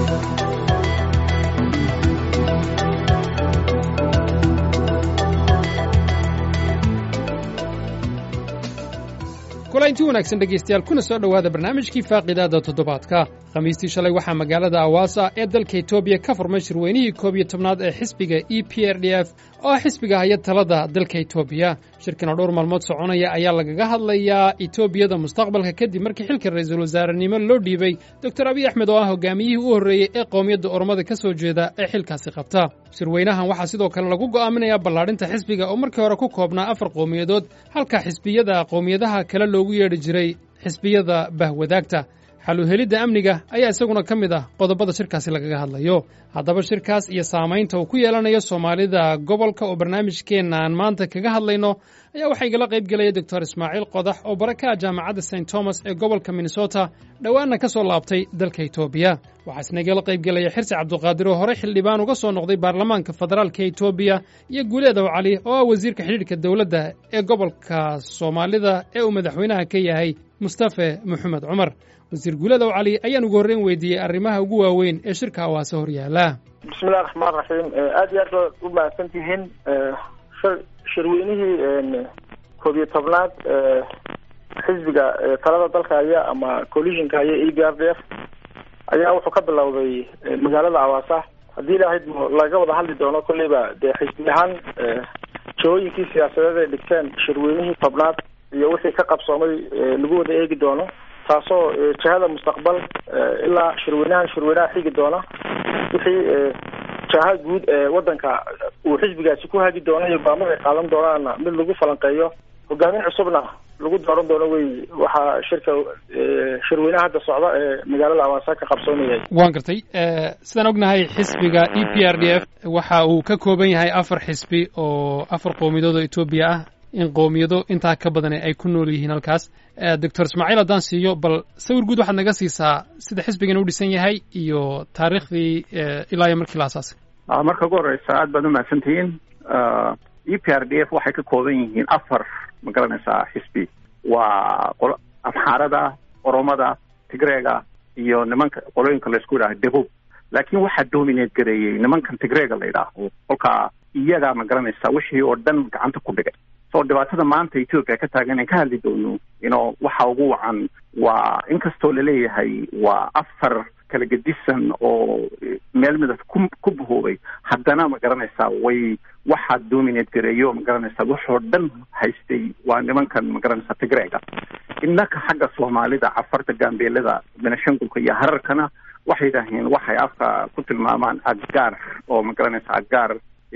kulanti wanaagsan dhegaystayaal kuna soo dhowaada barnaamijkii faaqidaada toddobaadka khamiistii shalay waxaa magaalada awaasa ee dalka etoobiya ka furmay shirweynihii koob iyo tobnaad ee xisbiga e p r d f oo ah xisbiga haya talada dalka etoobiya shirkan oo dhowr maalmood soconaya ayaa lagaga hadlayaa etoobiyada mustaqbalka kadib markii xilka ra'iisul wasaarenimo loo dhiibay doctor abiy axmed oo ah hogaamiyihii u horreeyey ee qowmiyadda ormada ka soo jeeda ee xilkaasi qabta shirweynahan waxaa sidoo kale lagu go'aaminayaa ballaadhinta xisbiga oo markii hore ku koobnaa afar qowmiyadood halka xisbiyada qowmiyadaha kale loogu yeedhi jiray xisbiyada bahwadaagta xaluhelidda amniga ayaa isaguna ka mid ah qodobada shirkaasi lagaga hadlayo haddaba shirkaas iyo saamaynta uu ku yeelanayo soomaalida gobolka oo barnaamijkeenaan maanta kaga hadlayno ayaa waxaa igala qayb gelaya doctor ismaaciil qodax oo bara ka ah jaamacadda st thomas ee gobolka minnesota dhowaanna ka soo laabtay dalka etoobiya waxaa isna igala qayb gelaya xirsi cabduqaadir oo horey xildhibaan uga soo noqday baarlamaanka federaalka etoobiya iyo guuleedow cali oo ah wasiirka xidhiidhka dowladda ee gobolka soomaalida ee uu madaxweynaha ka yahay mustafe maxamed cumar wasiir guuladow cali ayaan ugu horreyn weydiiyey arrimaha ugu waaweyn ee shirka awaase hor yaala bismillahi raxmaan raxiim aada iyo aad baad u mahadsan tihiin shirweynihii koob iyo tobnaad xisbiga talada dalka haya ama collisionka haya e b r d f ayaa wuxuu ka bilowday magaalada awaasa haddii ilaahayd laga wada hadli doono kolleyba dee xisbi ahaan jahooyinkii siyaasadeed ay dhigteen shirweynihii tobnaad iyo wixii ka qabsoomay lagu wada eegi doono taasoo jahada mustaqbal ilaa shirweynahan shirweynaha xigi doona wixii jaha guud ee wadanka uu xisbigaasi ku hagi doono iyo go'aamada ay qaadan doonaana mid lagu falanqeeyo hogaamin cusubna lagu dooran doono wey waxaa shirka shirweynaha hadda socda ee magaalada awaasa ka qabsoonayay waan gartay sidaan ognahay xisbiga e p r d f waxa uu ka kooban yahay afar xisbi oo afar qowmiyadood oo etoobiya ah in qowmiyado intaa ka badan ay ku nool yihiin halkaas doctor ismaaciil haddaan siiyo bal sawir guud waxaad naga siisaa sida xisbigan u dhisan yahay iyo taariikhdii ilaa iyo markii la asaasay marka ugu horeysa aad baad umahadsan tihiin e p r d f waxay ka kooban yihiin afar ma garanaysaa xisbi waa amxaarada oromada tigreega iyo nimanka qolooyinka laysku yidhaha debub laakiin waxaa dominate gareeyey nimankan tigreega la yidhaaho kolkaa iyagaa ma garanaysaa wixii oo dhan gacanta ku dhigay so dhibaatada maanta ethoopia ka taagan aan ka hadli doono ino waxa ugu wacan waa inkastoo laleeyahay waa afar kala gedisan oo meel midab ku ku bahoobay haddana ma garanaysaa way waxaa dominate gareeyo ma garanaysaa waxoo dhan haystay waa nimankan ma garanaysaa tigreega innaka xagga soomaalida cafarta gaambeelada benashangulka iyo hararkana waxay yidhaaheen waxay afka ku tilmaamaan aggaar oo ma garanaysaa aggaar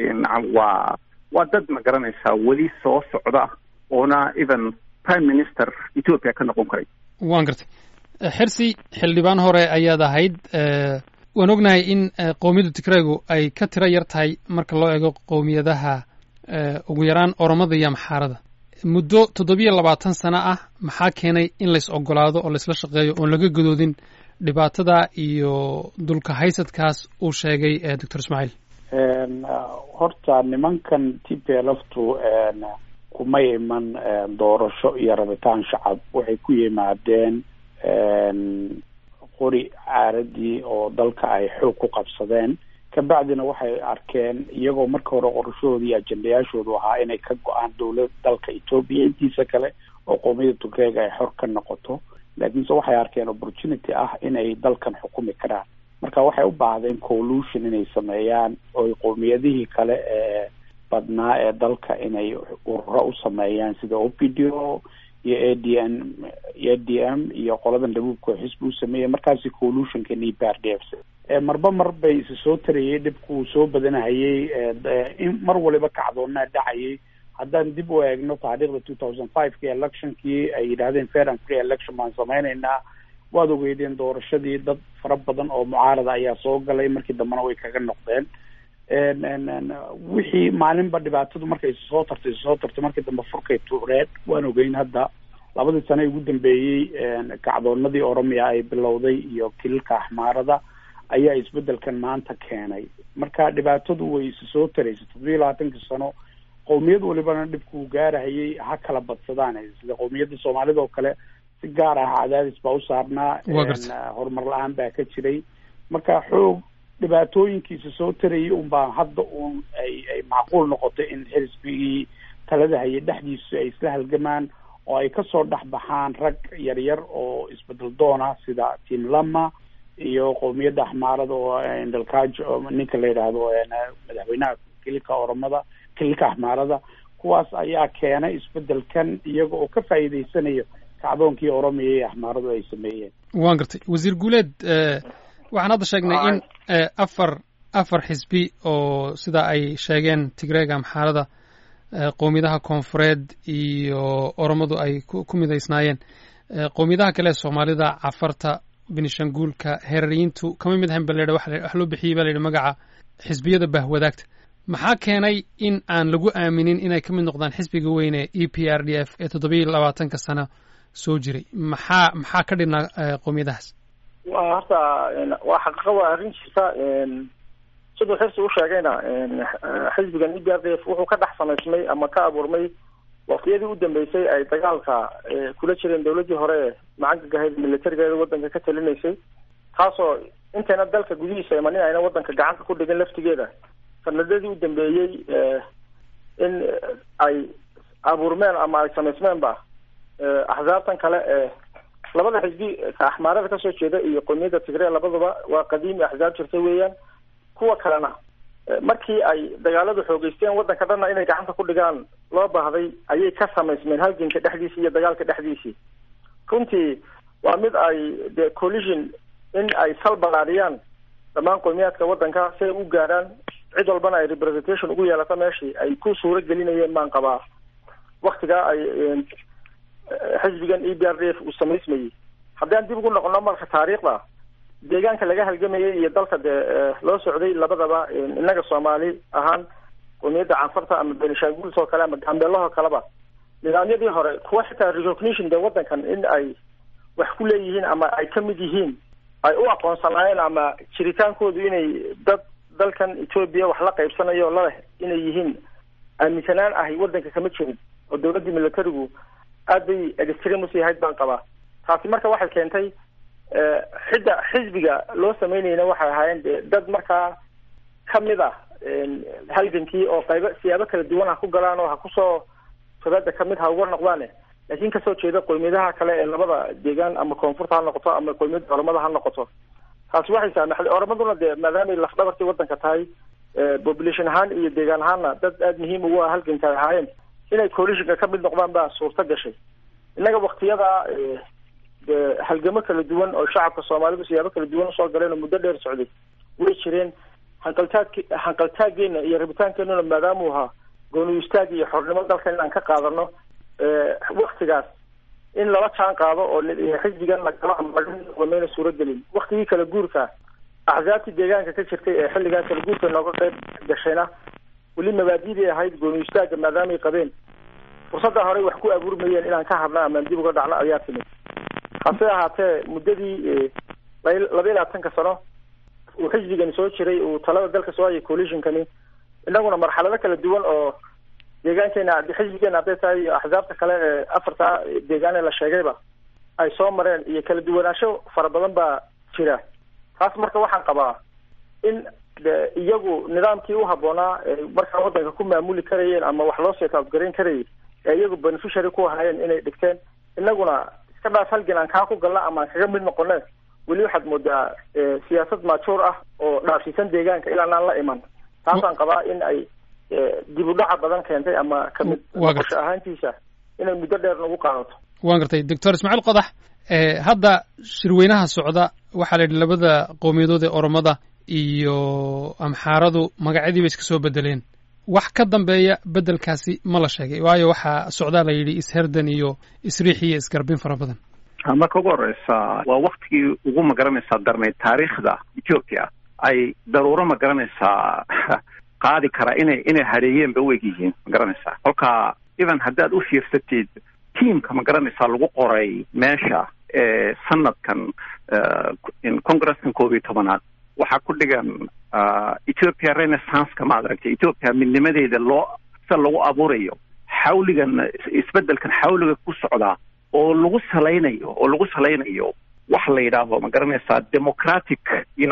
waa waa dad ma garanaysaa weli soo socda oona even prime minister ethoopia ka noqon karay waan gartay xirsi xildhibaan hore ayaad ahayd waan ognahay in qowmiyadda tigreegu ay ka tiro yar tahay marka loo eego qowmiyadaha ugu yaraan oromada iyo amxaarada muddo toddobiyo labaatan sano ah maxaa keenay in lays ogolaado oo laysla shaqeeyo oon laga gadoodin dhibaatada iyo dulka haysadkaas uu sheegay doctor ismaaciil horta nimankan t p lftu kuma iman doorasho iyo rabitaan shacab waxay ku yimaadeen qori caaradii oo dalka ay xoog ku qabsadeen kabacdina waxay arkeen iyagoo marka hore qorashahooda iyo ajendayaashoodu ahaa inay ka go-aan dowlad dalka etoobiya intiisa kale oo qowmiyada turkeega ay xor ka noqoto laakiinse waxay arkeen opportunity ah inay dalkan xukumi karaan marka waxay u baahdeen collution inay sameeyaan oy qowmiyadihii kale ee badnaa ee dalka inay ururo u sameeyaan sida o p d o iyo a d n a d m iyo qoladan dhabuubka xisbi u sameeyay markaasi collutionka e p r d f marba mar bay isa soo tarayay dhibkuu soo badanahayay in mar waliba kacdoonaa dhacayay haddaan dib u eegno taariikhda two thousand five ki electionkii ay yidhahdeen fair and free election baan sameyneynaa waad ogeydeen doorashadii dad fara badan oo mucaarada ayaa soo galay markii dambena way kaga noqdeen wixii maalinba dhibaatadu markay soo tartay soo tartay markii dambe furkay tuureed waan ogeyn hadda labadii sane ugu dambeeyey kacdoonadii oromiya ay bilowday iyo kililka axmaarada ayaa isbedelkan maanta keenay marka dhibaatadu way isa soo taraysay toddobiyo labaatankii sano qowmiyad walibana dhibkuu gaarahayay ha kala badsadaan sida qowmiyadda soomaalida oo kale si gaar ah cadaadis baa u saarnaa horumar la-aan baa ka jiray marka xoog dhibaatooyinkiisa soo tarayay unbaa hadda uun ay ay macquul noqotay in xisbigii talada hayay dhexdiisu ay isla halgamaan oo ay kasoo dhex baxaan rag yaryar oo isbedel doona sida tim lama iyo qowmiyadda axmaarada oo dalkaajo ninka la yidhaahdo madaxweynaha kililka oromada kililka axmaarada kuwaas ayaa keenay isbedelkan iyaga oo ka faa'iideysanayo kacdoonkii oromiya iyo axmaaradu ay sameeyeen waan gartay wasiir guuleed waxaan hadda sheegnay in afar afar xisbi oo sida ay sheegeen tigreega amxaarada qowmiyadaha koonfureed iyo oromadu ay ku midaysnaayeen qowmiyadaha kale ee soomaalida cafarta benishanguulka heerariyiintu kama mid ahayn ba la wax loo bixiyey ba la yidhi magaca xisbiyada bahwadaagta maxaa keenay in aan lagu aaminin inay ka mid noqdaan xisbiga weyne e p r d f ee toddobiyo labaatanka sano soo jiray maxaa maxaa ka dhibnaa qowmiyadahaas wa horta waa xaqiiqa waa arrin jirta siduu xirsi u sheegayna xisbigan e p r d f wuxuu ka dhex samaysmay ama ka abuurmay waktiyadii u dambeysay ay dagaalka kula jireen dawladdii hore ee macangaga militarigeeda waddanka ka talinaysay taasoo intayna dalka gudihiisa imanin ayna waddanka gacanta ku dhigin laftigeeda sanadadii u dambeeyey in ay abuurmeen ama ay samaysmeenba axsaabtan kale ee labada xisbi ka axmaarada kasoo jeeda iyo qowmiyadda tigree labaduba waa qadiimi axsaab jirta weeyaan kuwa kalena markii ay dagaaladu xoogeysteen waddanka dhanna inay gacanta ku dhigaan loo baahday ayay ka samaysmeen halganka dhexdiisii iyo dagaalka dhexdiisii runtii waa mid ay de collision in ay sal balaadhiyaan dhammaan qowmiyaadka waddanka si ay u gaadhaan cid walbana ay representation ugu yeelato meeshii ay ku suuro gelinayeen baan qabaa waktigaa ay xisbigan e b r d f uu samaysmayey haddaan dib ugu noqono marka taariikhda deegaanka laga halgamayay iyo dalka dee loo socday labadaba innaga soomaali ahaan qowmiyadda canfarta ama benishanguls oo kale ama gambeelahoo kaleba nidaamyadii hore kuwa xitaa recognition dee waddankan in ay wax ku leeyihiin ama ay ka mid yihiin ay u aqoonsanaayeen ama jiritaankoodu inay dad dalkan etoobiya wax la qaybsanayo laleh inay yihiin aaminsanaan ahi waddanka kama jirin oo dawladdii militarigu aad bay extremus yahayd baan qabaa taasi marka waxay keentay xidda xisbiga loo sameynayna waxay ahaayeen de dad markaa kamid ah halgankii oo qaybo siyaabo kala duwan ha ku galaan oo ha kusoo shabeeda kamid ha uga noqdaane laakiin kasoo jeeda qowmiyadaha kale ee labada deegaan ama koonfurta ha noqoto ama qowmiyadda oromada ha noqoto taasi waxay saamaxday oromaduna dee maadaamay lafdhabartii waddanka tahay population ahaan iyo deegaan ahaanna dad aada muhiim ugu ah halganka ay ahaayeen inay coalitionka ka mid noqdaan baa suurto gashay innaga waktiyada de halgamo kala duwan oo shacabka soomaalidu siyaabo kala duwan usoo galeen oo muddo dheer socday way jireen hanqaltaag hanqaltaageena iyo rabitaankeenuna maadaamuu ahaa gooni istaag iyo xornimo dalkan inaan ka qaadano waktigaas in lala jaan qaado oo xisbigan lagalo ama lagamayna suuragelin waktigii kala guurka axsaabtii deegaanka ka jirtay ee xilligaa kala guurka nooga qayb gashayna weli mabaadidii ahayd gooni istaaga maadaamay qabeen fursadda horey wax ku abuurmayeen inaan ka hadna amaan dib uga dhacno ayaa timid hase ahaatee muddadii laba iyo labaatanka sano uu xisbigani soo jiray uu talada dalka soo hayay coalitionkani inaguna marxalado kala duwan oo deegaankeena xisbigeena hadday tahay iyo axsaabta kale ee afarta deegaan ee la sheegayba ay soo mareen iyo kala duwanaansho fara badan baa jira taas marka waxaan qabaa in de iyagu nidaamkii u habboonaa markaa waddanka ku maamuli karayeen ama wax loo seetaabgarayn karayay ee iyagu beneficiary ku ahaayeen inay dhigteen inaguna iska dhaaf halgan aan kaa ku galna ama aan kaga mid noqone weli waxaad moodaa siyaasad maajuur ah oo dhaafsiisan deegaanka ilaan aan la iman taasaan qabaa in ay dib u dhaca badan keentay ama kamid noqosho ahaantiisa inay muddo dheer nagu qaadato waan gartay doctor ismaaciil qodax hadda shirweynaha socda waxaa la yidhi labada qowmiyadood ee oromada iyo amxaaradu magacyadii bay iska soo bedeleen wax ka dambeeya bedelkaasi ma la sheegay waayo waxaa socdaa la yidhi isherdan iyo isriix iyo isgarbin fara badan marka ugu horeysa waa waktigii ugu magaranaysaa darnayd taariikhda ethiopia ay daruuro magaranaysaa qaadi kara inay inay hareeyeen ba u eg yihiin magaranaysaa kolka even haddaad u fiirsatid tiamka magaranaysaa lagu qoray meesha ee sanadkan congreskan koob iyo tobanaad waxaa ku dhigan ethiopia renaissanceka maad aragtay ethiopia midnimadeeda loo sida lagu abuurayo xawligan isbedelkan xawliga ku socdaa oo lagu salaynayo oo lagu salaynayo wax la yidhaaho ma garanaysaa democratic you know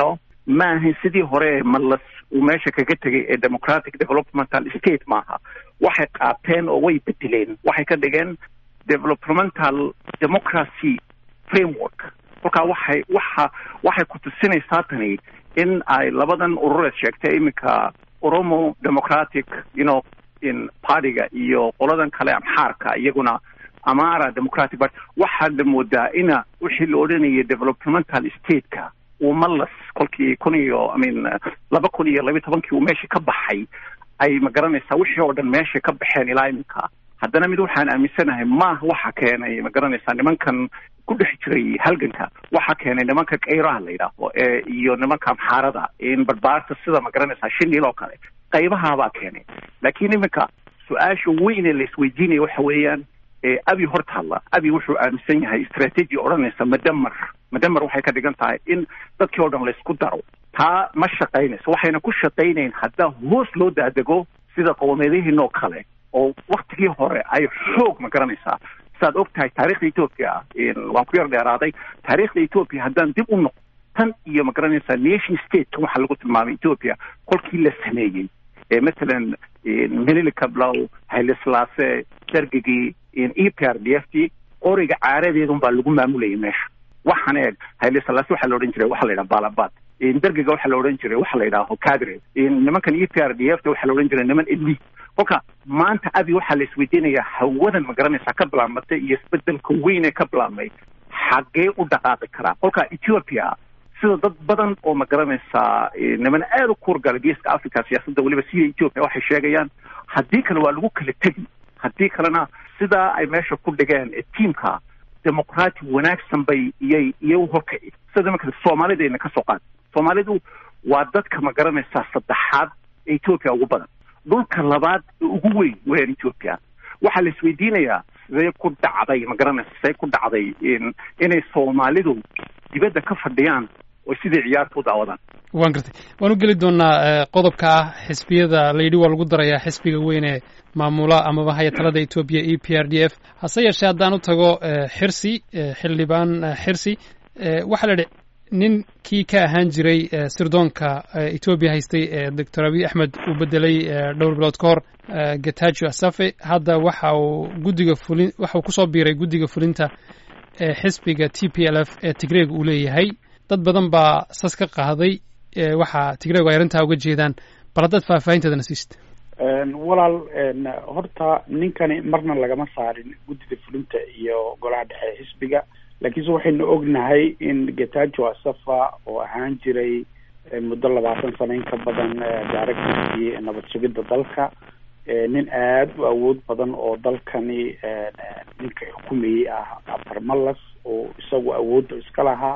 ma ahayn sidii hore malas uu meesha kaga tegay ee democratic developmental state maaha waxay qaateen oo way bedeleen waxay ka dhigeen developmental democracy framework kolkaa waxay waxa waxay ku tusinaysaa tani in ay labadan urureed sheegtay iminka oromo democratic you know in partyga iyo qoladan kale amxaarka iyaguna amara democratic party waxaad la moodaa ina wixii la odhanayay developmental stateka uu malas kolkii kun iyo i mean laba kun iyo labiyi tobankii uu meesha ka baxay ay ma garanaysaa wixii oo dhan meesha ka baxeen ilaa iminka haddana mid waxaan aaminsanahay maaha waxa keenay ma garanaysaa nimankan ku dhex jiray halganka waxa keenay nimanka kayraha la yidhaaho ee iyo nimanka amxaarada in barbaarta sida ma garanaysaa shinil oo kale qaybahaabaa keenay laakiin iminka su-aasha weyn ee la isweydiinaya waxa weeyaan abi hortaalla abi wuxuu aaminsan yahay strategy odhanaysa madamar madamar waxay ka dhigan tahay in dadkii oo dhan laysku daro taa ma shaqaynayso waxayna ku shaqaynayn haddaa hoos loo daadego sida qowmeedihiinoo kale oo waktigii hore ay xoog ma garanaysaa saad og tahay taarikhda ethoopia waan ku yar dheeraaday taarikhda ethoopia haddaan dib u noqo tan iyo ma garanaysaa nation state waxaa lagu tilmaamay ethoopia kolkii la sameeyey mathalan melili kablow hayle-silaase dargigii e p r d f t qoriga caaradeedun baa lagu maamulayay meesha waxaan eeg hayle-silaase waxaa la odhan jiray waxaa la yidhaha balabad dargiga waxaa la odhan jiray waxaa la yidhaha cadre nimankan e p r d f t waxaa la odhan jiray niman elite kolka maanta abi waxaa la isweydiinayaa hawadan ma garanaysaa ka bilaabmatay iyo isbedelka weyn ee ka bilaabmay xaggee u dhaqaaqi karaa kolka ethiopia sida dad badan oo ma garanaysaa niman aada u kuurgala geeska africa siyaasadda weliba sida ethiopia waxay sheegayaan haddii kale waa lagu kala tegi haddii kalena sidaa ay meesha ku dhigeen tiamka demoqraati wanaagsan bay iyay iyagu horkaci sida imanka soomaalidayna ka soo qaad soomaalidu waa dadka ma garanaysaa saddexaad ee ethiopia ugu badan dhulka labaad ee ugu weyn weyaan ethiopia waxaa la isweydiinayaa sidee ku dhacday ma garanaysa sidee ku dhacday inay soomaalidu dibadda ka fadhiyaan oo sidai ciyaarta u daawadaan waan gartay waan u geli doonaa qodobka ah xisbiyada layidhi waa lagu darayaa xisbiga weyn ee maamula amaba haya talada etoobiya e p r d f hase yeeshee haddaan u tago xirsi xildhibaan xirsi waxaa la idhi ninkii ka ahaan jiray sirdoonka etoobiya haystay doctor abiy axmed uu bedelay dhowr bilood ka hor getajo asafe hadda waxa uu guddiga fulin waxa uu kusoo biiray guddiga fulinta ee xisbiga t p l f ee tigreeg uu leeyahay dad badan baa sas ka qaaday waxa tigreegu ay arrintaa uga jeedaan bal haddaad faahfaahinteedana siist walaal horta ninkani marna lagama saarin guddida fulinta iyo golaha dhexe xisbiga laakiinse waxaynu ognahay in getajo asafa oo ahaan jiray muddo labaatan sano in ka badan directorkii nabad sugidda dalka nin aada u awood badan oo dalkani ninka xukumayey ah abarmalas oo isagu awoodda iska lahaa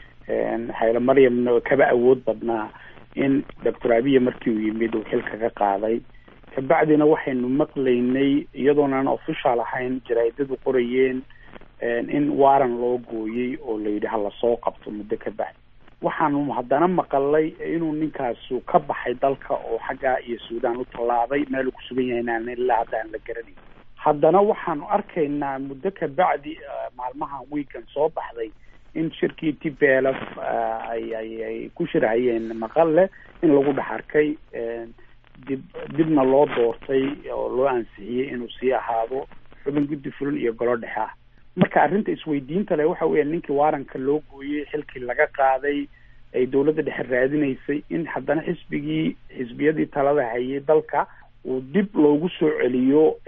xayla maryamna kaba awood badnaa in doctor abiya markii uu yimid uu xilka ka qaaday kabacdina waxaynu maqlaynay iyadoonan official ahayn jaraadadu qorayeen in waran loo gooyey oo la yidhi hala soo qabto muddo ka bacdi waxaanu haddana maqalay inuu ninkaasu ka baxay dalka oo xaggaa iyo suudaan u tallaabay meel uu kusugan yahay inaan ilaa hadda aan la garanayn haddana waxaanu arkaynaa muddo ka bacdi maalmahan weekan soo baxday in shirkii t p l f ay ay ay ku shirhayeen maqalle in lagu dhex arkay dib dibna loo doortay oo loo ansixiyey inuu sii ahaado xubin guddi fulin iyo golo dhexe ah marka arrinta isweydiinta leh waxa weya ninkii waaranka loo gooyey xilkii laga qaaday ay dowladda dhexe raadinaysay in haddana xisbigii xisbiyadii talada hayay dalka uu dib loogu soo celiyo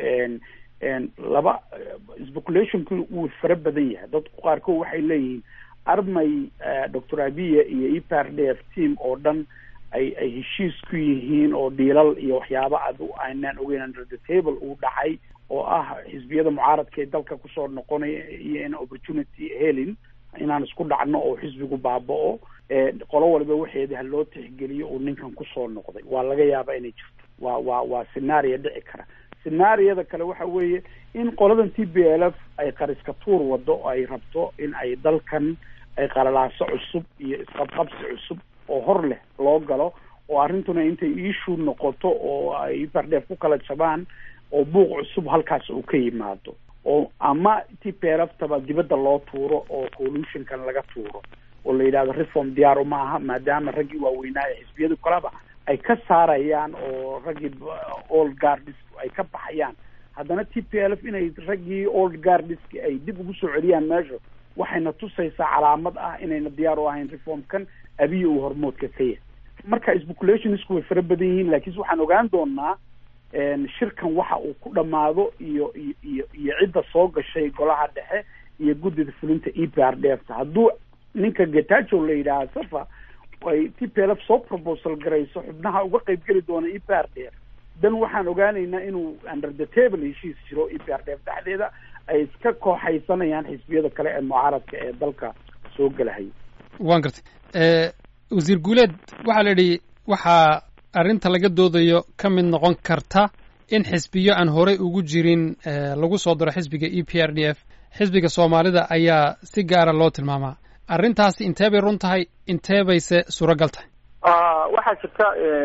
laba speculationki wuu fara badan yahay dadku qaarkood waxay leeyihiin armay doctor abiya iyo e p r d f team oo dhan ay ay heshiis ku yihiin oo dhiilal iyo waxyaaba ad aynaan ogeyn under the table uu dhacay oo ah xisbiyada mucaaradka ee dalka kusoo noqonaya iyo in opportunity helin inaan isku dhacno oo xisbigu baaba-o qolo waliba waxeedi ha loo tixgeliyo uu ninkan kusoo noqday waa laga yaaba inay jirto waa waa waa scenario dhici kara scenaariyada kale waxa weeye in qoladan t b l f ay qariska tuur wado oo ay rabto in ay dalkan ay qalalaaso cusub iyo isqabqabsi cusub oo hor leh loo galo oo arrintuna intay issue noqoto oo ay bardheef ku kala jabaan oo buuq cusub halkaas uu ka yimaado oo ama t p l f taba dibadda loo tuuro oo collutionkan laga tuuro oo la yidhahdo reform diyaar uma aha maadaama raggii waaweynaa ee xisbiyadu kaleba ay ka saarayaan oo raggii old guardis ay ka baxayaan haddana t p l f inay raggii old guardiski ay dib ugu soo celiyaan meesha waxayna tusaysaa calaamad ah inayna diyaar u ahayn reformkan abiy uu hormoodka ka yahay marka speculationisku way fara badan yihiin laakiinse waxaan ogaan doonaa shirkan waxa uu ku dhamaado iyo iyo iyo iyo cidda soo gashay golaha dhexe iyo guddida fulinta e p r d f ta hadduu ninka getajo la yidhaaha safa ay t p l f soo proposal garayso xubnaha uga qeyb geli doona e p r d f dan waxaan ogaanaynaa inuu under the table heshiis jiro e p r d f dhexdeeda ay iska kooxaysanayaan xisbiyada kale ee mucaaradka ee dalka soo gelahaya waan gartay wasiir guuleed waxaa la yidhi waxaa arrinta laga doodayo ka mid noqon karta in xisbiyo aan horey ugu jirin lagu soo daro xisbiga e p r d f xisbiga soomaalida ayaa si gaara loo tilmaamaa arrintaasi intee bay run tahay intee bayse suuragal tahay waxaa jirta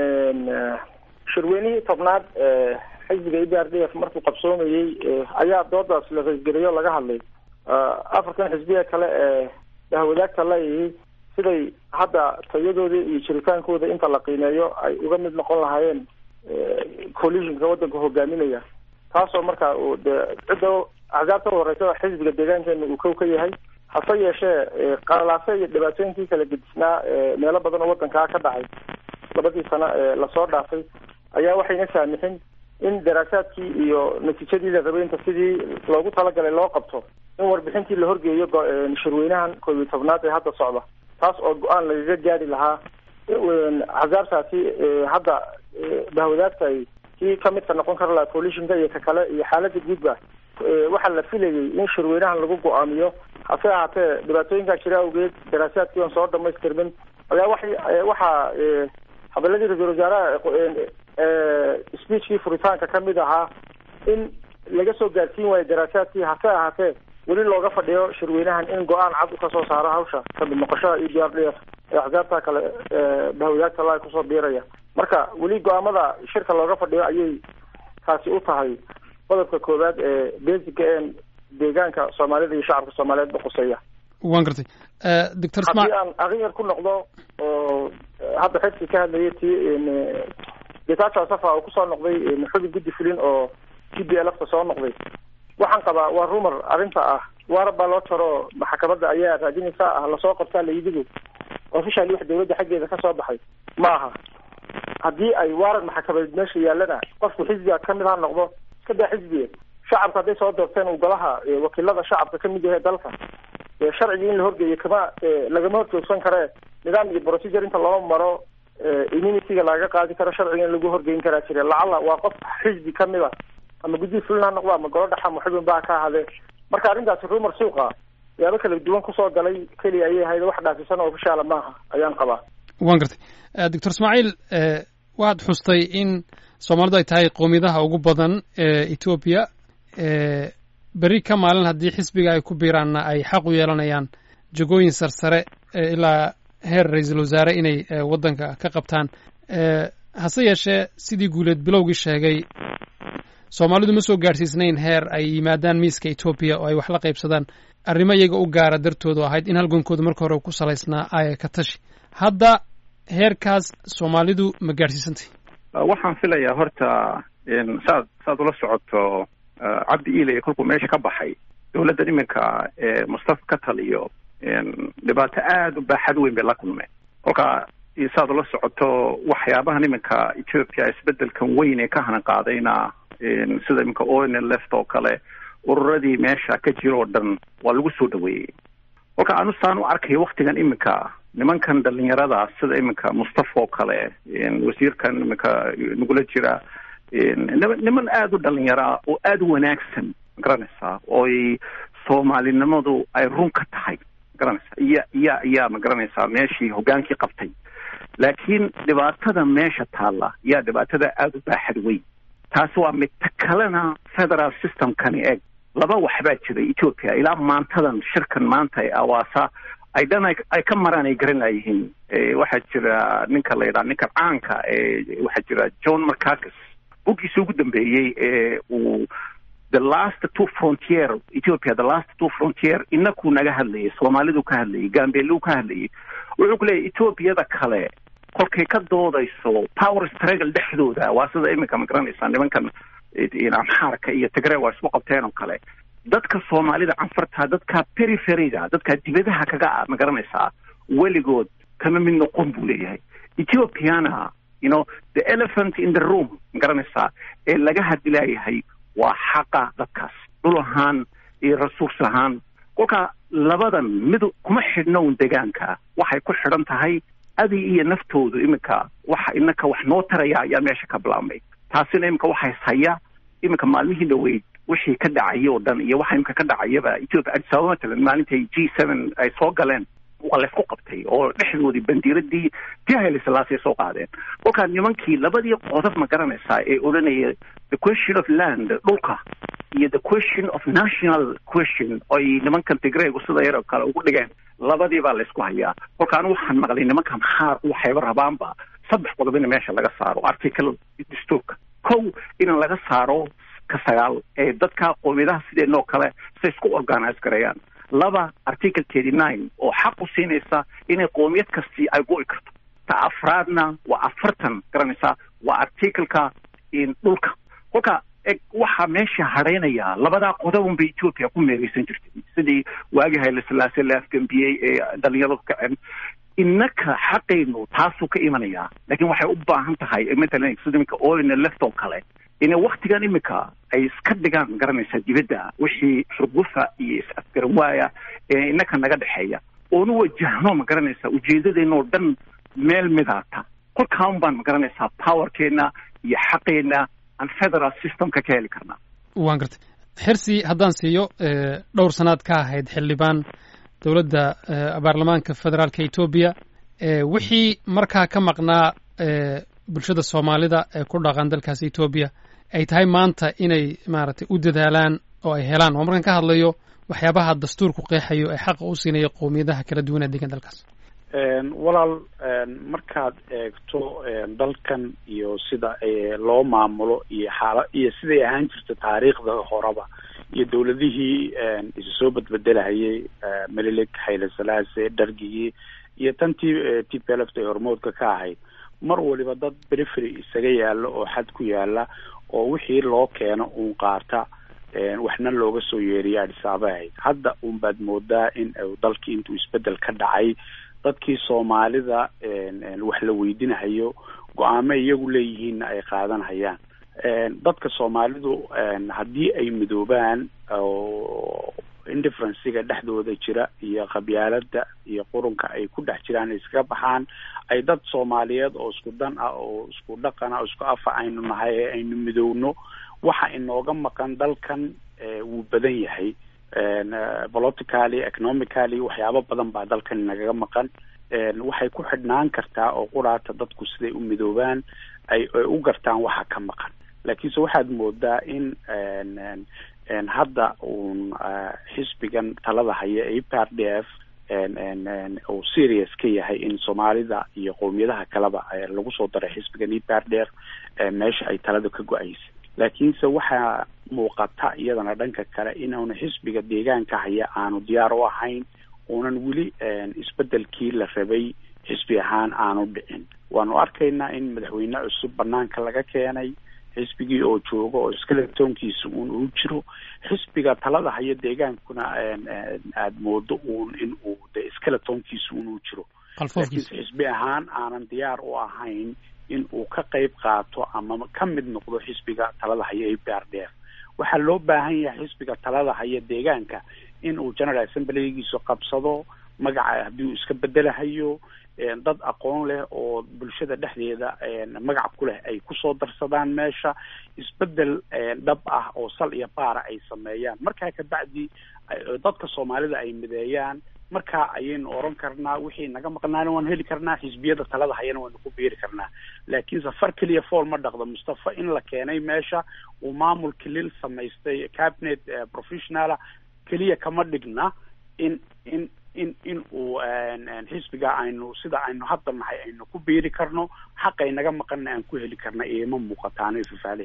shirweynihii tobnaad xisbiga e b r d f markuu qabsoomayey ayaa doodaas la qaybgeliyo laga hadlay afartan xisbiya kale ee dahwadaagta leeyihi siday hadda tayadooda iyo jiritaankooda inta la qiimeeyo ay uga mid noqon lahaayeen coalitionka waddanka hogaaminaya taasoo marka uu de cidda axsaabta u horeysa xisbiga deegaankeena uu kow ka yahay hase yeeshee qalalaase iyo dhibaatooyinkii kala gedisnaa meelo badan oo waddankaa ka dhacay labadii sano ee lasoo dhaafay ayaa waxayna saamixin in daraasaadkii iyo natiijadii la rabay inta sidii loogu talagalay loo qabto in warbixintii la horgeeyo shirweynahan koob iyo tobnaad ee hadda socda taas oo go-aan lagaga gaari lahaa axsaabtaasi hadda bahwadaagta ay kii kamidka noqon kara lahaa coalitionka iyo ka kale iyo xaalada guudba waxaa la filayay in shirweynahan lagu go-aamiyo hase ahaatee dhibaatooyinkaa jira awgeed daraasaadkii oon soo dhamaystirmin ayaa waxay waxaa habeladii ra-isul wasaaraha speechkii furitaanka kamid ahaa in laga soo gaarsiin waayo daraasaadkii hase ahaatee weli looga fadhiyo shirweynahan in go-aan cad u ka soo saaro hawsha kamid noqoshada e b r d f ee axsaabta kale bahwadaagta la kusoo biiraya marka weli go-aamada shirka looga fadhiyo ayay taasi u tahay qodobka koowaad ee basica ee deegaanka soomaalida iyo shacabka soomaaliyeed ba quseeya waan gartay doctor haddii aan aryar ku noqdo oo hadda xirsi ka hadlayay ti getacho safa oo kusoo noqday xubin guddi fulin oo t b l f ta soo noqday waxaan qabaa waa rumor arrinta ah waarab baa loo jaro maxkamadda ayaa raadinaysa ah lasoo qabtaa layidigu officially wax dawladda xaggeeda kasoo baxay ma aha haddii ay waaran maxkamadeed meesha yaalana qofku xisbiga kamid ha noqdo iska daa xisbiga shacabka hadday soo doorteen uu golaha wakiilada shacabka kamid yahay dalka sharcigii in la horgeeyo kama lagama horjoogsan karee nidaam iyo procedure inta loo maro immunity-ga lagaga qaadi karo sharciga in lagu horgeyn karaa jire lacala waa qof xisbi kamid a ama guddihi fulin ha noqdo ama golo dhaxa ama xubin baa ka ahadee marka arrintaasi rumor suuqa yaabo kala duwan kusoo galay keliya ayay ahayd wax dhaafisan oo ofishaala maaha ayaan qabaa waan gartay doctor ismaaciil waxaad xustay in soomaalidu ay tahay qowmiyadaha ugu badan ee etoobiya berri ka maalin haddii xisbiga ay ku biiraanna ay xaq u yeelanayaan jagooyin sarsare ilaa heer ra-iisul wasaare inay waddanka ka qabtaan hase yeeshee sidii guuleed bilowgii sheegay soomaalidu ma soo gaadhsiisnayn heer ay yimaadaan miiska etoobiya oo ay wax la qaybsadaan arrimo iyaga u gaara dartoodu ahayd in halgankooda marka hore ku salaysnaa aya ka tashi hadda heerkaas soomaalidu ma gaadhsiisantay waxaan filayaa horta saad saad ula socoto cabdi iiley kolkuu meesha ka baxay dowladdan iminka ee mustafa ka taliyo dhibaato aada u baaxad weyn bay la kulmeen kolka saad ula socoto waxyaabahan iminka ethiopia isbedelkan weyn ee ka hanan qaadayna sida iminka oil left oo kale ururadii meesha ka jira oo dhan waa lagu soo dhaweeyey kolka anu saan u arkayo waktigan iminka nimankan dhalinyarada sida iminka mustafa oo kale wasiirkan iminka nagula jira niman aada u dhalinyaraa oo aada u wanaagsan magaranaysaa ooy soomaalinimadu ay run ka tahay magaranaysaa iya iya iyaa magaranaysaa meeshii hogaankii qabtay laakiin dhibaatada meesha taalla yaa dhibaatada aada u baaxad weyn taasi waa mid ta kalena federal systemkani eg laba waxbaa jiray ethiopia ilaa maantadan shirkan maanta ee awaasa ay dhan ay ka maraan ay garan laayihiin waxaa jira ninka la yidhaha ninka caanka ee waxaa jira john marcakis buggiisa ugu dambeeyey ee uu the last two frontier ethiopia the last two frontier inakuu naga hadlayay soomaalidu ka hadlayay gambeeluu ka hadlayay wuxuu ku leeyahy ethoobiada kale kolkay ka doodayso power struggle dhexdooda waa sida iminka ma garanaysaa nimankan amxaarka iyo tigre waa isku qabteen oo kale dadka soomaalida canfarta dadka periferyga dadka dibadaha kaga ma garanaysaa weligood kama mid noqon buu leeyahay ethiopiana you know the elephant in the room ma garanaysaa ee laga hadilaayahay waa xaqa dadkaas dhul ahaan iyo resource ahaan kolka labadan mid kuma xidhnown degaanka waxay ku xidhan tahay adi iyo naftoodu iminka waxa inaka wax noo taraya ayaa meesha ka bilaabmay taasina iminka waxay haya iminka maalmihii dhaweyd wixii ka dhacaya oo dhan iyo waxa iminka ka dhacayaba ethiopia addis ababa matalan maalintay g seven ay soo galeen waa laysku qabtay oo dhexdoodii bandiiradii tii hayle silaasay soo qaadeen kolkaa nimankii labadii qodob ma garanaysaa ee odhanaya the question of land dhulka iyo the question of national question oy nimankan tigreygu sida yar oo kale ugu dhigeen labadii baa laysku hayaa kolka anu waxaan maqlay nimankan xaar waxayba rabaanba saddex qodob in meesha laga saaro article dastuurka kow in laga saaro ka sagaal ee dadka qoomiyadaha sideenoo kale say isku organise gareeyaan laba article thirty nine oo xaq u siinaysa inay qoomiyad kastii ay go'i karto ta afraadna waa afartan garanaysaa waa articleka dhulka kolka eg waxaa meesha hadhaynaya labadaa qodobun bay ethiopia ku meereysan jirtay sidii waagii hayle silaase la afgambiyey ee dhalinyaradu kaceen innaka xaqaynu taasuu ka imanayaa laakiin waxay u baahan tahay matalan sida iminka oilna left oo kale inay waktigan imika ay iska dhigaan ma garanaysaa dibadda wixii xurgufa iyo is-afgaran waaya ee innaka naga dhexeeya oonu wajahno ma garanaysaa ujeedadeena oo dhan meel midaata kolkaan baan ma garanaysaa powerkeena iyo xaqeena aan federal systemka ka heli karnaa waan gartay xirsi haddaan siiyo dhowr sanaad ka ahayd xildhibaan dowladda baarlamaanka federaalka etoobiya wixii markaa ka maqnaa bulshada soomaalida ee ku dhaqan dalkaas etoobiya ay tahay maanta inay maaragtay u dadaalaan oo ay helaan oo markaan ka hadlayo waxyaabaha dastuurku qeexayo ee xaqa u siinaya qowmiyadaha kala duwan ee degan dalkaas walaal markaad eegto dalkan iyo sida loo maamulo iyo xaala iyo siday ahaan jirta taariikhda horeba iyo dowladihii isu soo badbedelahayay melilik hayle salaase dhargigii iyo tantii t p lft ay hormoodka ka ahayd mar waliba dad perifery isaga yaalo oo xad ku yaala oo wixii loo keeno uun qaata waxna looga soo yeeriya adhisaaba ahayd hadda un baad moodaa in dalkii intuu isbedel ka dhacay dadkii soomaalida wax la weydinahayo go-aamo iyagu leeyihiinna ay qaadanhayaan dadka soomaalidu haddii ay midoobaan oo indifferenciga dhexdooda jira iyo qabyaalada iyo qurunka ay ku dhex jiraan iskaga baxaan ay dad soomaaliyeed oo isku dan ah oo isku dhaqan ah oo isku afa aynu nahay ee aynu midowno waxa inooga maqan dalkan wuu badan yahay politically economically waxyaabo badan baa dalkan inagaga maqan waxay ku xidhnaan kartaa oo quraata dadku siday u midoobaan ay ay u gartaan waxa ka maqan laakiinse waxaad moodaa in hadda uun xisbigan talada haya e p r d f uu serious ka yahay in soomaalida iyo qowmiyadaha kaleba lagu soo daray xisbigan e p r d f meesha ay talada ka go-aysa laakiinse waxaa muuqata iyadana dhanka kale inaanu xisbiga deegaanka haya aanu diyaar u ahayn uunan weli isbedelkii la rabay xisbi ahaan aanu dhicin waanu arkaynaa in madaxweyne cusub banaanka laga keenay xisbigii oo jooga oo iskaletoonkiisa uun uu jiro xisbiga talada haya deegaankuna aada moodo uun in uu de iskaletoonkiisa uun uu jiro laakiinse xisbi ahaan aanan diyaar u ahayn in uu ka qayb qaato ama ka mid noqdo xisbiga talada haya e p r d f waxaa loo baahan yahay xisbiga talada haya deegaanka in uu general assemblygiisu qabsado magaca haddii uu iska bedelahayo dad aqoon leh oo bulshada dhexdeeda magac ku leh ay kusoo darsadaan meesha isbedel dhab ah oo sal iyo baara ay sameeyaan markaa kabacdi dadka soomaalida ay mideeyaan markaa ayaynu oran karnaa wixii naga maqnaana waan heli karnaa xisbiyada talada hayana waynu ku biiri karnaa laakiin safar keliya fool ma dhaqdo mustafa in la keenay meesha uu maamul kilil samaystay cabinet professionala keliya kama dhigna in in in in uu xisbiga aynu sida aynu hadda nahay aynu ku biiri karno xaqay naga maqanna aan ku heli karna iima muuqataano ifafaalaheeda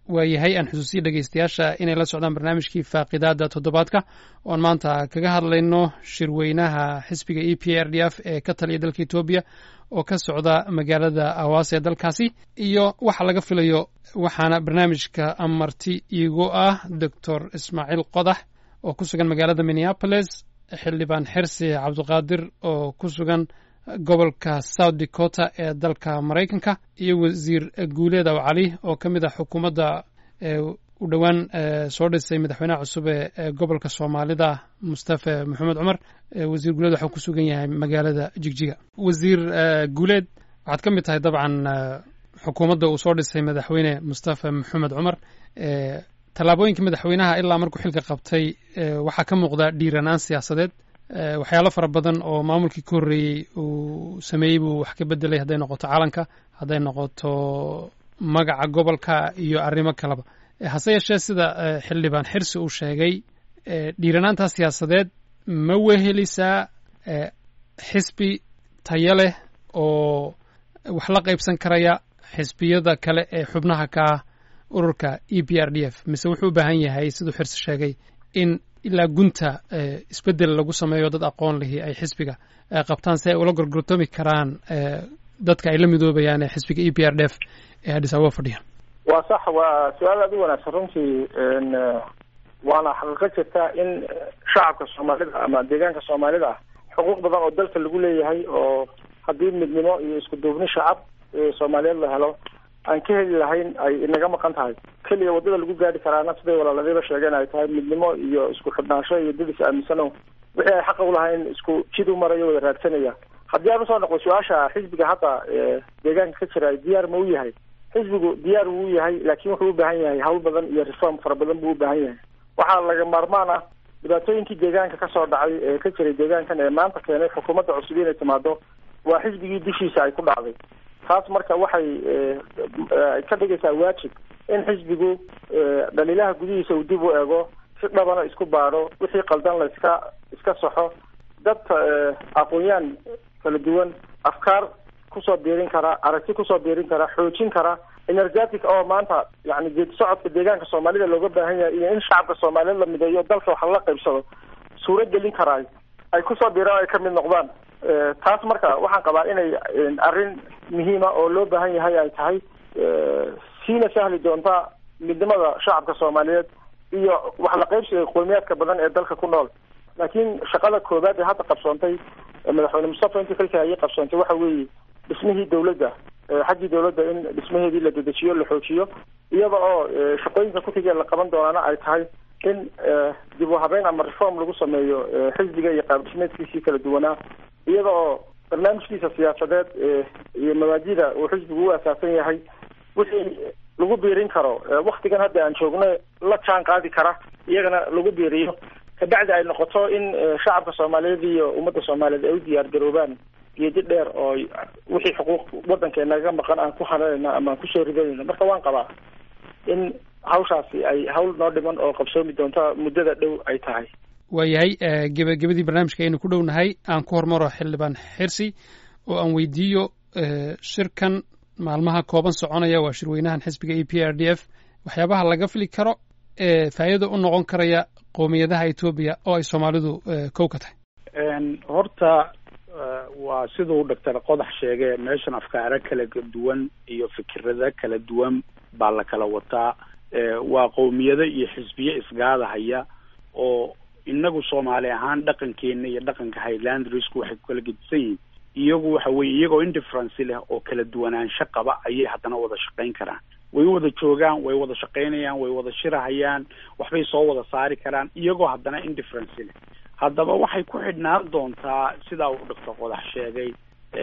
waayahay aan xusuusiya dhegeystayaasha inay la socdaan barnaamijkii faaqidaada toddobaadka oon maanta kaga hadlayno shirweynaha xisbiga e p r d f ee ka taliya dalka etoobiya oo ka socda magaalada awaasa ee dalkaasi iyo waxa laga filayo waxaana barnaamijka amarti iigu ah doctor ismaaciil qodax oo ku sugan magaalada minneapolis xildhibaan xirsi cabdiqaadir oo ku sugan gobolka south dakota ee dalka maraykanka iyo wasiir guuleed aw cali oo ka mid ah xukuumadda u dhowaan soo dhisay madaxweynaha cusub ee gobolka soomaalida mustafe maxamed cumar wasiir guuleed waxuu ku sugan yahay magaalada jigjiga wasiir guuleed waxaad ka mid tahay dabcan xukuumadda uu soo dhisay madaxweyne mustafe maxamed cumar tallaabooyinka madaxweynaha ilaa markuu xilka qabtay waxaa ka muuqda dhiiranaan siyaasadeed waxyaalo fara badan oo maamulkii ka horreeyey uu sameeyey buu wax ka bedelay hadday noqoto calanka hadday noqoto magaca gobolka iyo arrimo kaleba hase yeeshee sida xildhibaan xirsi uu sheegay dhiiranaantaa siyaasadeed ma wehelisaa xisbi tayo leh oo wax la qaybsan karaya xisbiyada kale ee xubnaha ka ah ururka e p r d f mise wuxuu u baahan yahay siduu xirsi sheegay in ilaa gunta isbedel lagu sameeyo dad aqoon lihi ay xisbiga qabtaan si ay ula gorgortoomi karaan dadka ay la midoobayaan ee xisbiga e p r d f ee addis ababa fadhiya waa sax waa su-aal aad u wanaagsan runtii waana xaqiiqo jirta in shacabka soomaalida ama deegaanka soomaalida ah xuquuq badan oo dalka lagu leeyahay oo haddii midnimo iyo isku duubni shacab soomaaliyeed la helo aan ka heli lahayn ay inaga maqan tahay keliya waddada lagu gaari karaana siday walaaladiiba sheegeen ay tahay midnimo iyo isku xidhnaansho iyo dad is aaminsano wixii ay xaqa ulahayn isku jid u marayo wada raadsanaya haddii aan usoo noqdo su-aasha xisbiga hadda deegaanka ka jira diyaar ma u yahay xisbigu diyaar wuu yahay laakiin wuxuu u baahan yahay hawl badan iyo reform fara badan buu u baahan yahay waxaa laga maarmaan ah dhibaatooyinkii deegaanka kasoo dhacay ee ka jiray deegaankan ee maanta keenay xukuumadda cusub inay timaado waa xisbigii dushiisa ay ku dhacday taas marka waxay ka dhigaysaa waajib in xisbigu dhaliilaha gudihiisa uu dib u eego si dhabana isku baadho wixii qaldan la iska iska saxo dad aqoon-yaan kala duwan afkaar kusoo biirin kara aragti kusoo biirin kara xoojin kara energetic oo maanta yani geedi socodka deegaanka soomaalida looga baahan yahay iyo in shacabka soomaaliyeed la mideeyo dalka wax lala qaybsado suuro gelin karaay ay kusoo biiraan ay kamid noqdaan taas marka waxaan qabaa inay arrin muhiima oo loo baahan yahay ay tahay siina sahli doonta midnimada shacabka soomaaliyeed iyo wax la qaybsiga qowmiyaadka badan ee dalka ku nool laakiin shaqada koobaad ee hadda qabsoontay madaxweyne mustafa intii xilka ayay qabsoontay waxa weeye dhismihii dawladda xaggii dawladda in dhismaheedii la dedejiyo la xoojiyo iyada oo shaqooyinka kutigee la qaban doonaana ay tahay in dib u habeyn ama reform lagu sameeyo xisbiga iyo qaab dhismeedkiisii kala duwanaa iyada oo barnaamijkiisa siyaasadeed iyo mabaadida uu xisbigu u asaasan yahay wixii lagu biirin karo waktigan hadda aan joogno la jaan qaadi kara iyagana lagu biiriyo kabacdi ay noqoto in shacabka soomaaliyeed iyo ummadda soomaaliyeed ay u diyaar garoobaan geedi dheer oo wixii xuquuq waddankeenaga maqan aan ku hananayna ama aan kusoo ridanayno marka waan qabaa in hawshaasi ay hawl noo dhiman oo qabsoomi doonta muddada dhow ay tahay waayahay gebagabadii barnaamijka aynu ku dhownahay aan ku hormaro xildhibaan xirsi oo aan weydiiyo shirkan maalmaha kooban soconaya waa shirweynahan xisbiga e p r d f waxyaabaha laga fili karo ee faa'iida u noqon karaya qowmiyadaha etoobiya oo ay soomaalidu kow ka tahay horta waa siduu doctor qodax sheegay meeshan afkaaro kala duwan iyo fikirada kala duwan baa la kala wataa waa qowmiyado iyo xisbiye isgaadahaya oo inagu soomaali ahaan dhaqankeena iyo dhaqanka highlandrisku waxay ku kala gedisan yihiin iyagu waxa weye iyagoo indifference leh oo kala duwanaansho qaba ayay haddana wada shaqayn karaan way wada joogaan way wada shaqaynayaan way wada shirahayaan waxbay soo wada saari karaan iyagoo haddana indifference leh haddaba waxay ku xidhnaan doontaa sidaa uu doctor qodax sheegay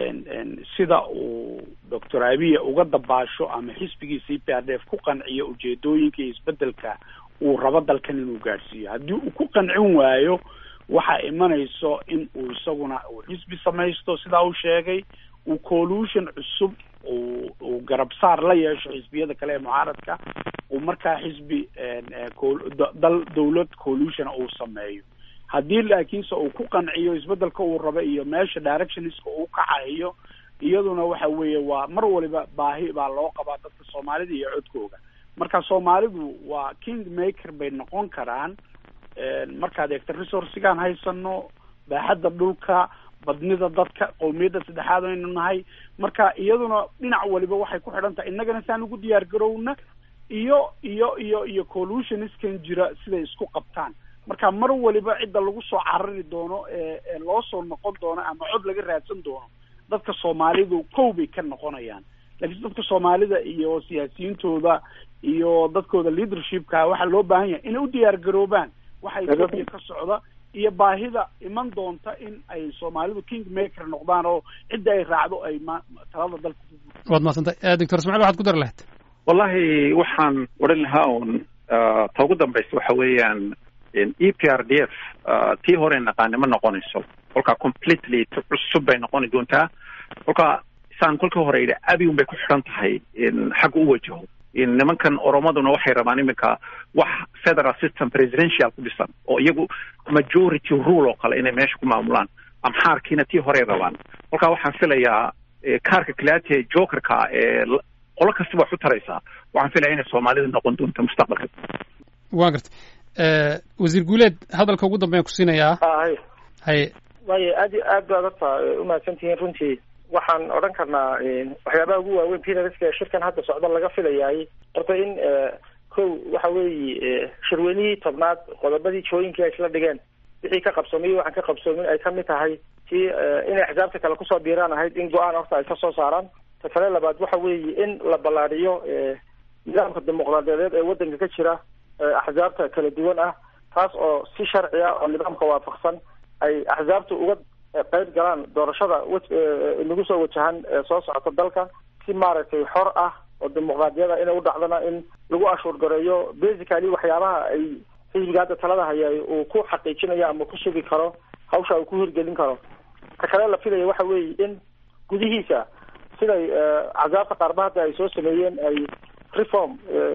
sida uu doctor abiya uga dabaasho ama xisbigiisa e p r d f ku qanciyo ujeedooyinka iyo isbedelka uu rabo dalkan inuu gaadhsiiyo haddii uu ku qancin waayo waxaa imanayso in uu isaguna uu xisbi samaysto sidaa uu sheegay uu collution cusub uu uu garabsaar la yeesho xisbiyada kale ee mucaaradka uu markaa xisbi dal dawlad collusiona uu sameeyo haddii laakiinse uu ku qanciyo isbedelka uu rabo iyo meesha directionska uu kacayo iyaduna waxa weeye waa mar waliba baahi baa loo qabaa dadka soomaalida iyo codkooga marka soomaalidu waa king maker bay noqon karaan markaad eegto resourcigaan haysano baaxadda dhulka badnida dadka qowmiyadda saddexaad aynu nahay marka iyaduna dhinac waliba waxay ku xidhan tahay innagana saan ugu diyaar garowna iyo iyo iyo iyo collutioniskan jira siday isku qabtaan marka mar waliba cidda lagu soo carari doono ee loo soo noqon doono ama cod laga raadsan doono dadka soomaalidu kow bay ka noqonayaan laakiin dadka soomaalida iyo siyaasiyiintooda iyo dadkooda leadershipka waxaa loo baahan yahay inay u diyaar garoobaan waxa etoobiya ka socda iyo baahida iman doonta in ay soomaalidu king maker noqdaan oo cidda ay raacdo ay ma talada dalka waad mahadsantay doctor ismaciil waxaad ku dari lahayd wallahi waxaan odhan lahaa un ta ugu dambaysa waxa weeyaan e p r d f tii hore naqaani ma noqonayso kolkaa completely cusub bay noqoni doontaa kolkaa saan kolkii hore yidhi abi un bay ku xidhan tahay xagga u wajaho nimankan oromaduna waxay rabaan iminka wax federal system presidential ku dhisan oo iyagu majority rule oo kale inay meesha ku maamulaan amxaarkiina tii horey rabaan kolkaa waxaan filayaa kaarka kalaate jokerka ee qolo kastaba wax u taraysaa waxaan filaya inay soomaalida noqon doonto mustaqbalka wa garta wasiir guuleed hadalka ugu dambeyan ku siinayaa hay haye waayo aad iyo aad baad horta umahadsan tihiin runtii waxaan odhan karnaa waxyaabaha ugu waaweyn pinariska ee shirkan hadda socda laga filayaay horta in kow waxa weeye shirweynihii tobnaad qodobadii jooyinkii ay isla dhigeen wixii ka qabsoomay waxaan ka qabsoomin ay kamid tahay tii inay axsaabta kale kusoo biiraan ahayd in go-aan horta ay kasoo saaraan ta kale labaad waxa weeye in la ballaadhiyo nidaamka dimuqraadiyadeed ee waddanka ka jira axsaabta kala duwan ah taas oo si sharci ah oo nidaamka waafaqsan ay axsaabta uga qayb galaan doorashada nagu soo wajahan soo socota dalka si maaragtay xor ah oo dimuqraadiyada inay u dhacdana in lagu ashuur gareeyo basically waxyaabaha ay xisbiga hadda talada haya uu ku xaqiijinayo ama ku sugi karo hawsha uu ku hirgelin karo ta kale la filaya waxa weeye in gudihiisa siday axsaabta qaarba hadda ay soo sameeyeen ay reform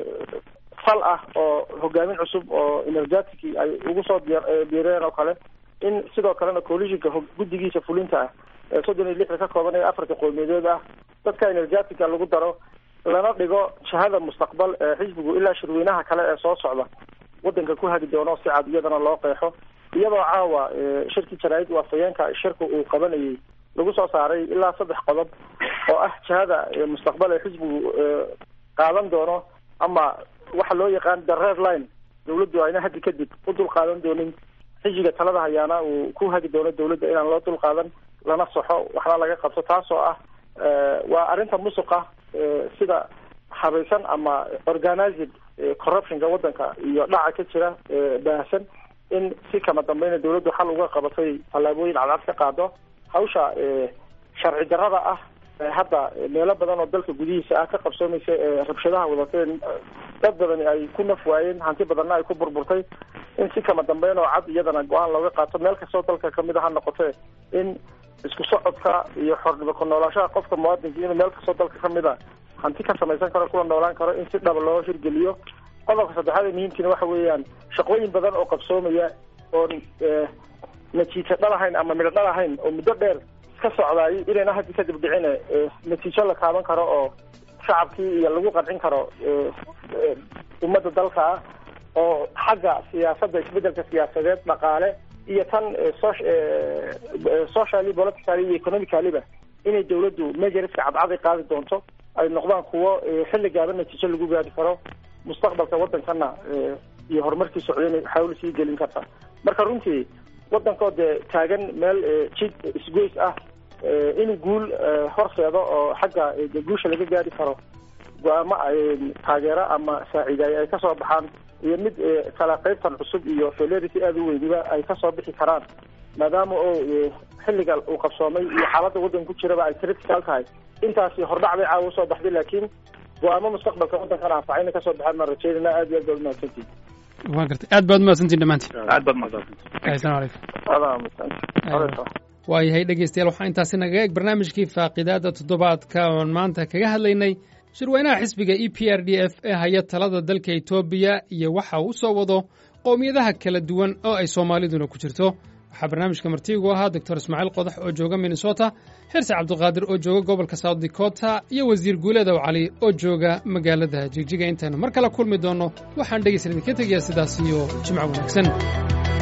fal ah oo hogaamin cusub oo energetic ay ugu soo biireen oo kale in sidoo kalena coalitionka guddigiisa fulinta ah ee soddon iyo lixda ka kooban ee afarta qowmiyadeed ah dadka energetica lagu daro lana dhigo jahada mustaqbal ee xisbigu ilaa shirweynaha kale ee soo socda waddanka ku hagi doono si cad iyadana loo qeexo iyadoo caawa shirkii jaraa'id waafayeenka shirka uu qabanayay lagu soo saaray ilaa saddex qodob oo ah jahada mustaqbal ee xisbigu qaadan doono ama waxa loo yaqaan the red line dawladdu ayna haddi kadib u dul qaadan doonin xisbiga talada hayaana uu ku hagi doono dawladda inaan loo dul qaadan lana soxo waxna laga qabto taasoo ah waa arrinta musuqa sida habaysan ama organized corruptionka waddanka iyo dhaca ka jira baahsan in si kama dambeyna dawladdu xal uga qabatay tallaabooyin cadcad ka qaado hawsha sharci darrada ah hadda meelo badan oo dalka gudihiisa ah ka qabsoomaysa rabshadaha wadateen dad badani ay ku naf waayeen hanti badanna ay ku burburtay in si kama dambeyn oo cad iyadana go-aan looga qaato meel kastoo dalka kamid a ha noqotee in isku socodka iyo xornimo ku noolaashaha qofka muwaadinka inuu meel kastoo dalka kamid a hanti ka samaysan karo kula noolaan karo in si dhaba loo hirgeliyo qodobka saddexaad ee muhiimkiina waxa weeyaan shaqooyin badan oo qabsoomaya oon natiijo dhalahayn ama midho dhalahayn oo muddo dheer ka socdaay inayna haddi kadib dhicine natiijo la taaban karo oo shacabkii iyo lagu qancin karo ummadda dalka ah oo xagga siyaasadda isbedelka siyaasadeed dhaqaale iyo tan socially politically iyo economicaliba inay dawladdu majoriska cadcaday qaadi doonto ay noqdaan kuwo xilli gaaban natiijo lagu gaari karo mustaqbalka waddankana iyo horumarkii socdayna xawl sii gelin karta marka runtii waddankoo dee taagan meel jid isgoys ah inuu guul horseedo oo xagga guusha laga gaari karo go-aamo taageero ama saaciidaay ay kasoo baxaan iyo mid kala qaybtan cusub iyo felerity aada u weyniba ay kasoo bixi karaan maadaama oo xilliga uu qabsoomay iyo xaaladda waddanka ku jiraba ay critical tahay intaasi hordhac bay caawa usoo baxday laakiin go-aamo mustaqbalka waddankana anfacayna kasoo baxaan maan rajeynayna aad iyo aad baad umahadsantihin waan gartay aad baad umahadsantihin dhammaantiin aad baad mahadsan asalamu calaykum adaa mahadsanti waayahay dhegeystayaal waxaa intaasi nagaga eg barnaamijkii faaqidaada toddobaadka oon maanta kaga hadlaynay shirweynaha xisbiga e p r d f ee haya talada dalka etoobiya iyo waxa uu soo wado qowmiyadaha kala duwan oo ay soomaaliduna ku jirto waxaa barnaamijka martiigu ahaa doctor ismaaciil qodax oo jooga minnesota xirsi cabdiqaadir oo jooga gobolka south dakota iyo wasiir guuleedow cali oo jooga magaalada jigjiga intaynu mar kale kulmi doonno waxaan dhegaysan idinka tegayaa sidaas iyo jimco wanaagsan